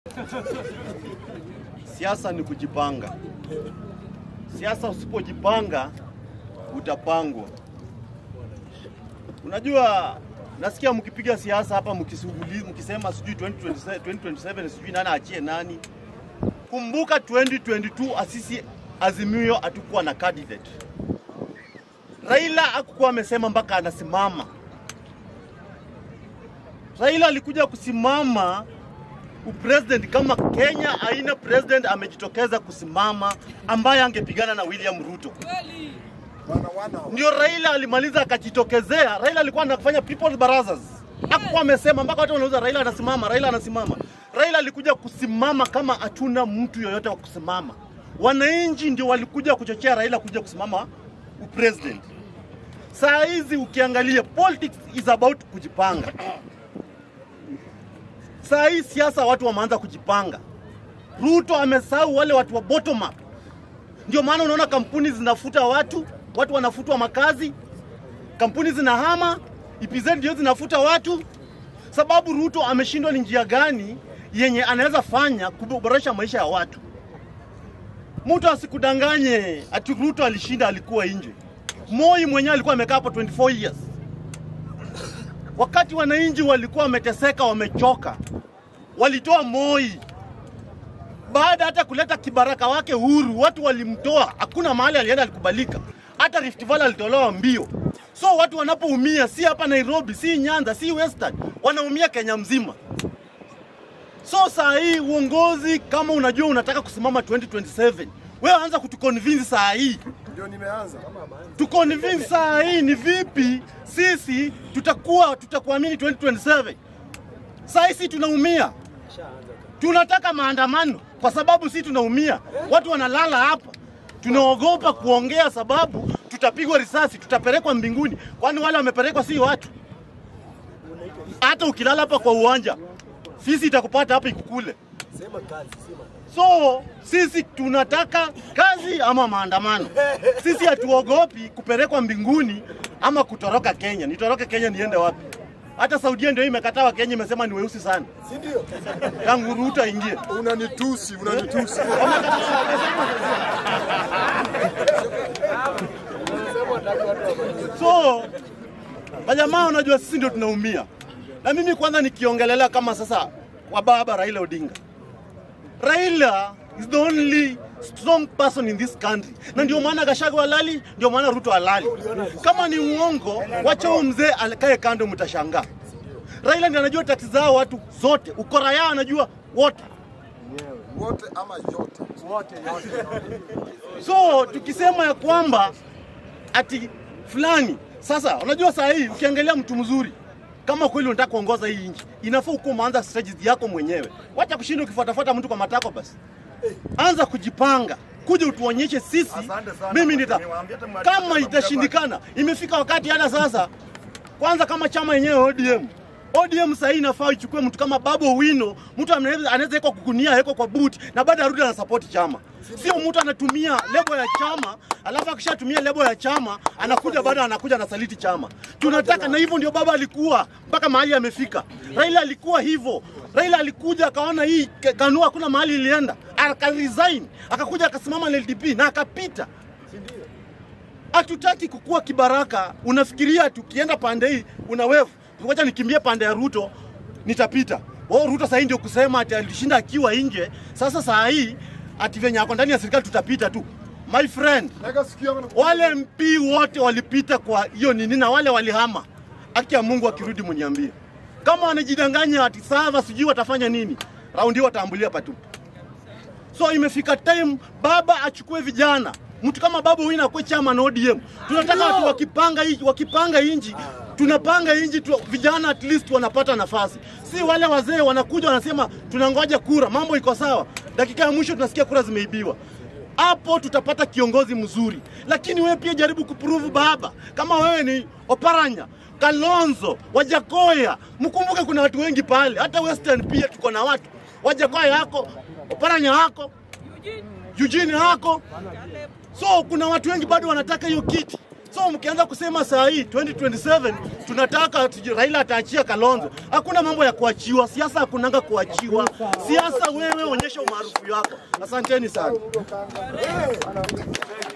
Siasa ni kujipanga. Siasa usipojipanga utapangwa. Unajua, nasikia mkipiga siasa hapa mkisuguli, mkisema sijui 2027, 2027 sijui nani achie nani. Kumbuka 2022 asisi Azimio hatukuwa na candidate. Raila hakukuwa amesema mpaka anasimama. Raila alikuja kusimama upresident kama Kenya haina president amejitokeza kusimama ambaye angepigana na William Ruto. Ndio Raila alimaliza akajitokezea. Raila alikuwa anafanya people's barazas, hakuwa amesema mpaka watu wanauza Raila anasimama, Raila anasimama. Raila alikuja kusimama kama hatuna mtu yoyote wa kusimama. Wananchi ndio walikuja kuchochea Raila kuja kusimama upresident. Saa hizi ukiangalia politics is about kujipanga. Saa hii siasa watu wameanza kujipanga. Ruto amesahau wale watu wa bottom up. Ndio maana unaona kampuni zinafuta watu, watu wanafutwa makazi, kampuni zinahama, EPZ ndio zinafuta watu, sababu Ruto ameshindwa ni njia gani yenye anaweza fanya kuboresha maisha ya watu. Mtu asikudanganye ati Ruto alishinda, alikuwa nje. Moi mwenyewe alikuwa amekaa hapo 24 years wakati wananchi walikuwa wameteseka, wamechoka, walitoa Moi. Baada hata kuleta kibaraka wake Uhuru, watu walimtoa, hakuna mahali alienda alikubalika. Hata Rift Valley alitolewa mbio. So watu wanapoumia, si hapa Nairobi, si Nyanza, si Western, wanaumia Kenya mzima. So saa hii uongozi, kama unajua unataka kusimama 2027 wewe anza kutuconvince saa hii Ndio nimeanza. tuconvince saa hii ni vipi sisi tutakuwa tutakuamini 2027. Saa hii si tunaumia, tunataka maandamano kwa sababu si tunaumia, watu wanalala hapa, tunaogopa kuongea sababu tutapigwa risasi, tutapelekwa mbinguni. Kwani wale wamepelekwa si watu? Hata ukilala hapa kwa uwanja, fisi itakupata hapa ikukule. So sisi tunataka kazi ama maandamano. Sisi hatuogopi kupelekwa mbinguni ama kutoroka Kenya. Nitoroke Kenya niende wapi? Hata Saudia ndio imekataa wa Kenya, imesema ni weusi sana, Si ndio? tangu Ruto aingie. Unanitusi, unanitusi. So majamaa, unajua sisi ndio tunaumia, na mimi kwanza nikiongelelea kama sasa kwa baba Raila Odinga. Raila is the only strong person in this country, na ndio maana Gachagua halali, ndio maana Ruto halali. Kama ni uongo, wacha huyo mzee alikae kando, mtashangaa. Raila ndiye anajua taksi zao watu zote, ukora yao anajua wote. Wote ama yote? Wote, So tukisema ya kwamba ati fulani sasa, unajua saa hii ukiangalia mtu mzuri kama kweli unataka kuongoza hii nchi, inafaa ukuwa umeanza strategy yako mwenyewe. Wacha kushinda ukifuatafuata mtu kwa matako basi. Anza kujipanga, kuja utuonyeshe sisi. Asante sana, Mimi nita niwaambie hata mwalimu kama kama itashindikana, imefika wakati hata sasa, kwanza kama chama yenyewe ODM ODM sasa hii inafaa ichukue mtu kama Babu Owino, mtu anaweza anaweza wekwa kugunia, wekwa kwa boot na baada arudi ana support chama. Sio mtu anatumia lebo ya chama, alafu akishatumia lebo ya chama anakuja baada anakuja anasaliti chama. Tunataka na hivyo ndio baba alikuwa mpaka mahali amefika. Raila alikuwa hivyo. Raila alikuja akaona hii ka- kanua hakuna mahali ilienda, aka resign, akakuja akasimama na LDP na akapita. Hatutaki kukua kibaraka. Unafikiria tukienda pande hii una wevu, ngoja nikimbie pande ya Ruto nitapita. Wao Ruto sasa hii ndio kusema ati alishinda akiwa nje. Sasa saa hii ati venye ako ndani ya serikali tutapita tu. My friend, Naga sikio yangu wale MP wote walipita kwa hiyo nini na wale walihama. Haki ya Mungu akirudi mniambie. Kama wanajidanganya ati sava sijui watafanya nini, raundi hii wataambulia patupu. So imefika time baba achukue vijana, mtu kama Babu Owino akuwe chama na ODM. Tunataka watu wakipanga inji, wakipanga inji tunapanga inji tu, vijana at least wanapata nafasi, si wale wazee wanakuja wanasema tunangoja kura, mambo iko sawa, dakika ya mwisho tunasikia kura zimeibiwa. Hapo tutapata kiongozi mzuri, lakini wewe pia jaribu kuprove baba, kama wewe ni Oparanya, Kalonzo, Wajakoya, mkumbuke kuna watu wengi pale, hata Western pia tuko na watu Wajakoya yako, Oparanya wako, Eugene wako, so kuna watu wengi bado wanataka hiyo kiti. So mkianza kusema saa hii 2027 tunataka tujue Raila ataachia Kalonzo, hakuna mambo ya kuachiwa. Siasa hakunanga kuachiwa. Siasa wewe onyesha umaarufu wako. Asanteni sana.